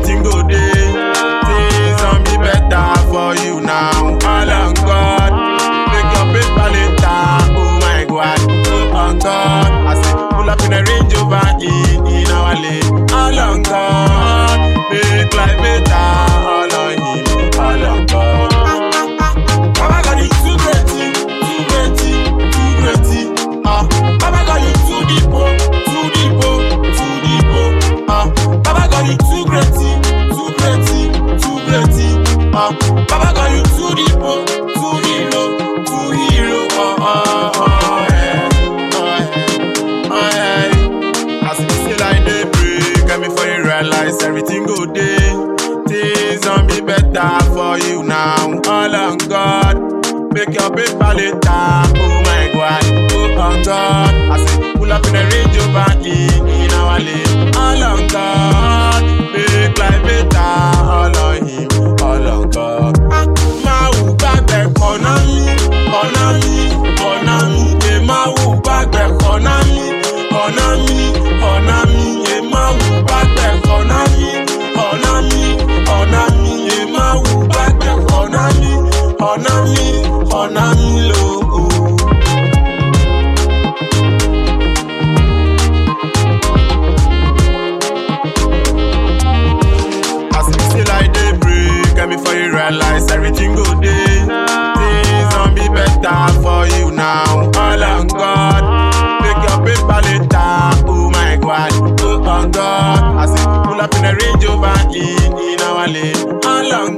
everything go day. Things on be better for you now. All on God, make your paper later. Oh my God, oh on God. I say pull up in a Range Rover in in our lane. All on God, make life better. All on Him, all on God. Baba God, you too great, too great, too great. Ah, Baba God, you too deep, oh, too deep, oh, too deep, oh. Ah, Baba God, you too great, too great, too great. Ah, Baba God, you too deep, oh, too hero, too hero. Oh, oh, oh, yeah, oh, yeah, oh, yeah. As we say like day break, and before you realize everything go day. Things don't be better for you now. All on God, make your paper later. Oh my God, oh on God. I say pull up in a Range Rover in in our lane. All on God, make life better. All on Him, all on God. Máa wù gbàgbẹ́ kọ̀nà mi, kọ̀nà mi, kọ̀nà mi. Ẹ máa wù gbàgbẹ́ kọ̀nà mi, kọ̀nà mi, kọ̀nà mi. Ẹ máa wù gbàgbẹ́ kọ̀nà mi, kọ̀nà mi, kọ̀nà mi. Ẹ máa wù gbàgbẹ́ kọ̀nà mi, kọ̀nà mi, kọ̀nà mi lógo. As we say like day break, and before you realize everything go day. Things don't be better for you now. All on God, make your paper later. Oh my God, oh on God. I say pull up in a Range Rover in in our lane. All on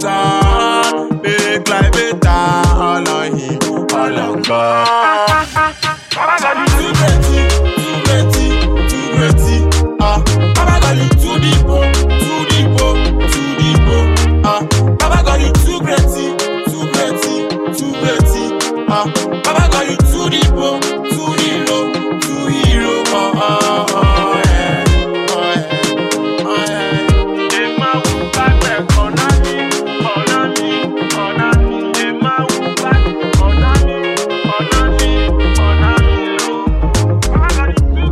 God, make life better. All on Him, all on God. Baba God, you too great, too great, too great. Ah, Baba God, you too deep, oh, too deep, oh, too deep, oh. Ah, Baba God, you too great, too great, too great. Ah, Baba God, you too deep, oh, too hero, too hero. Oh, oh, oh, yeah, oh, yeah, oh, yeah. Ẹ máa wù gbàgbẹ́ kọ̀nà mi, kọ̀nà mi, kọ̀nà mi. Ẹ máa wù gbàgbẹ́ kọ̀nà mi, kọ̀nà mi, kọ̀nà mi lò. Baba God, you too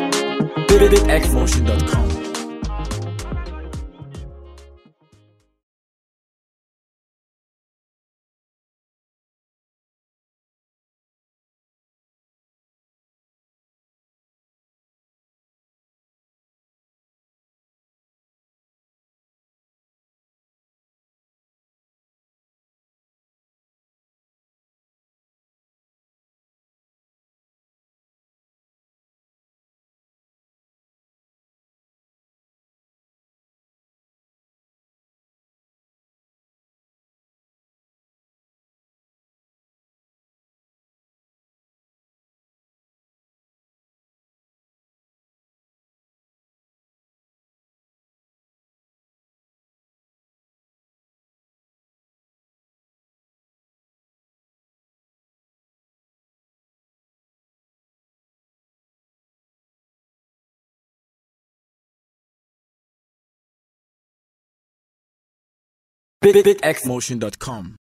great. BigXmotion.com. BigXmotion.com.